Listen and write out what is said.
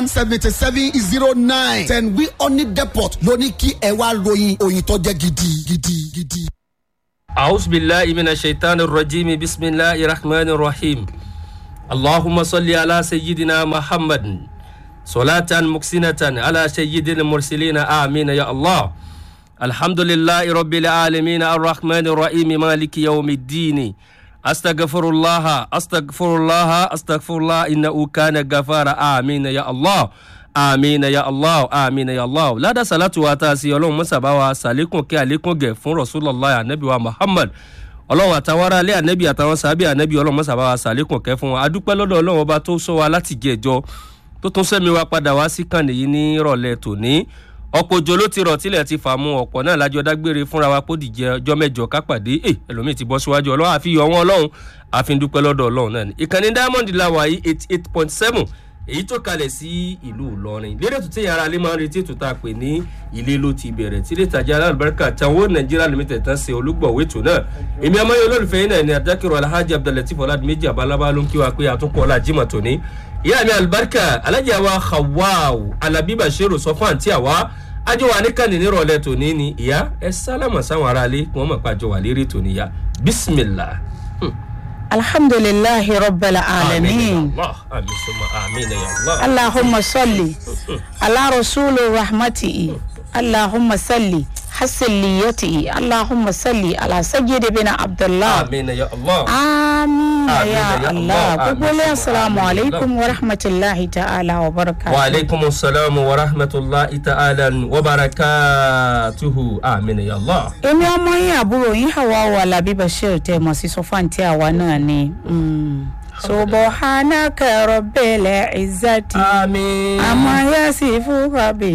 seventy seven zero nine ten wi oni depot ló ní kí ẹ wá ròyìn òyìn tó jẹ́ gidi gidi gidi. أعوذ بالله من الشيطان الرجيم بسم الله الرحمن الرحيم اللهم صل على سيدنا محمد صلاة مكسنة على سيد المرسلين آمين يا الله الحمد لله رب العالمين الرحمن الرحيم مالك يوم الدين أستغفر الله أستغفر الله أستغفر الله إنه كان غفارا آمين يا الله amina ya allah amina ya allah ládà sàlátù wa tá a sí ọlọ́run mọ́sàbá wa sàlékùn kí àlékún gẹ̀ fún rasulallah anabi wa muhammad ọlọ́run àtàwọn ará alẹ́ anabi àtàwọn sàbí anabi ọlọ́run mọ́sàbá wa sàlékùn kẹ́ fún wa adúpẹ́ lọ́dọ̀ ọlọ́run ọba tó sọ wa láti jẹ ẹjọ́ tó tún sẹ́mi wa padà wá sí kàn nìyí ní ìrọ̀lẹ́ tòní ọ̀pọ̀ òjò ló ti rọ̀ tílẹ̀ ti fà mú ọ̀pọ̀ náà lájọ dágbére fúnra wa kó dìjẹ ọjọ́ mẹ́jọ kápàdé ẹ ẹlòmíì ti bọ́ síwájú ọlọ́run àfi yọ wọn ọlọ́run àfi dúpẹ́ lọ́dọ̀ ọlọ́run náà ni ìkànnì diamond la wà yìí eighty eight point seven èyí tó kalẹ̀ sí ìlú ìlọrin lédè tó tẹ̀yà ara lè máa ń retí ètò tá a pè ní ilé ló ti bẹ̀rẹ̀ tí ilé ìtajà alábàárìkà táwọn nàìjíríà limited tán ṣe olúgbọ̀wé ètò náà èmi amáyé olólùfẹ́ yín náà ni adákẹ́rọ alhaji abdulatif ọ̀làdìmẹ́jì abalaba ló ń kí wa pé àtúnkọ́ ọ̀la jimoh tòní ìyá mi alibarika alájà wa hawaaw alabi bashiru sọ fún àǹtí àwa àjọ wa níkànnì nírọ̀lẹ́ tòní ni ìyá ẹ sálámà sáwọn aráalé kí wọ́n mọ̀ pé àjọ wà lérí tòní ya bisimilah. alhamdulillahi rabbil alamin àmì sọmọ àmì ni allah. allahumma salli ala rasuli rahmatihi allahumma salli hasiliyatihi allahumma salli ala sayyidi bin abdullah àmì ni ya allah. amin Amin ya ya allah Allah. gbogbo ilé Amin. asalaamu alaykum wa rahmatulahi ta'ala wa barakatuh. وعليكم السلام ورحمة الله تعالى وبركاته آمين يا الله èmi ọmọ yín àbúrò yín hawa wa labi bashir tẹ mọ sí sọfáǹtì àwa náà ni. Mm. subhanaka rabbil izzati آمين amma yasifu rabbi